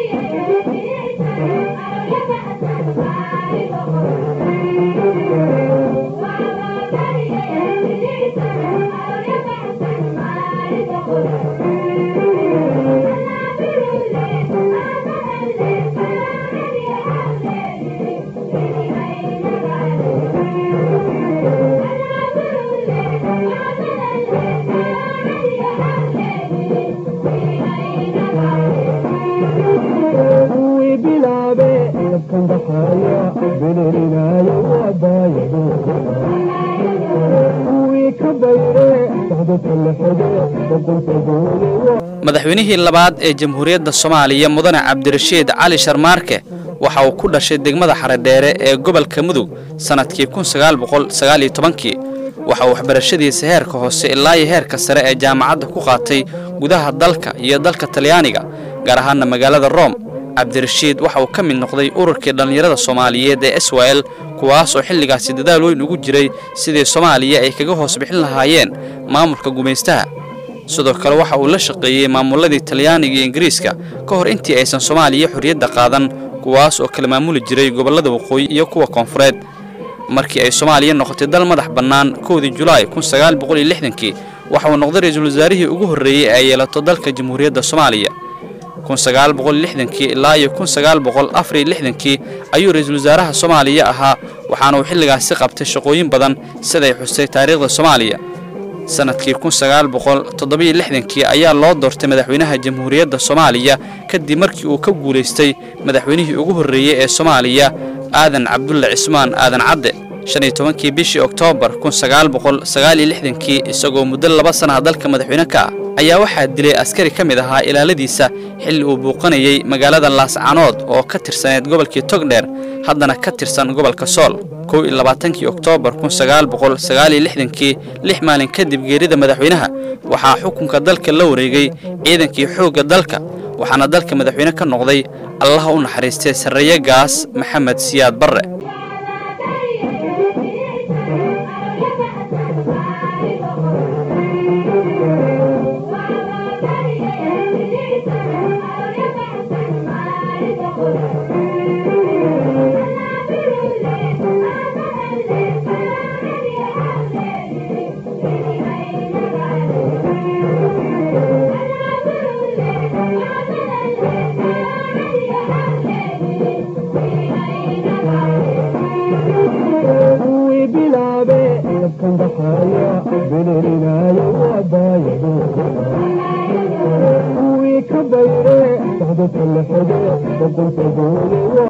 madaxweynihii labaad ee jamhuuriyadda soomaaliya mudane cabdirashiid cali sharmaarke waxa uu ku dhashay degmada xaredheere ee gobolka mudug sannadkii kii waxa uu waxbarashadiisa heerka hoose ilaa iyo heerka sare ee jaamacadda ku qaatay gudaha dalka iyo dalka talyaaniga gaar ahaana magaalada room cabdirashiid waxa uu ka mid noqday ururkii dhallinyarada soomaaliyeed ee swal kuwaas oo xilligaasi dadaal weyn ugu jiray sidii soomaaliya ay kaga hoos bixin lahaayeen maamulka gumaystaha sidoo kale waxa uu la shaqeeyey maamuladii talyaaniga iyo ingiriiska ka hor intii aysan soomaaliya xorriyadda qaadan kuwaas oo kala maamuli jiray gobollada waqooyi iyo kuwa koonfureed markii ay soomaaliya noqotay dal madax bannaan kowdii julaay kii waxa uu noqday ra-iisul wasaarihii ugu horreeyey ee ay yeelato dalka jamhuuriyadda soomaaliya ilaa iyo kii ayuu ra-iisul wasaaraha soomaaliya ahaa waxaana uu xilligaasi qabtay shaqooyin badan siday xustay taariikhda soomaaliya sannadkii kii ayaa loo doortay madaxweynaha jamhuuriyadda soomaaliya kadib markii uu ka guulaystay madaxweynihii ugu horreeyey ee soomaaliya aadan cabdulle cismaan aadan cadde kii bishii oktoobar kii isagoo muddo laba sanaha dalka madaxweyne ka ah ayaa waxaa dilay askari ka mid ahaa ilaaladiisa xilli uu buuqanayey magaalada laascanood oo ka tirsaneyd gobolkii togdheer haddana ka tirsan gobolka sool kii oktoobar kii lix maalin kadib geerida madaxweynaha waxaa xukunka dalka la wareegay ciidankii xoogga dalka waxaana dalka madaxweyne ka noqday allaha u naxariistay sarreeye gaas maxamed siyaad barre ka bayre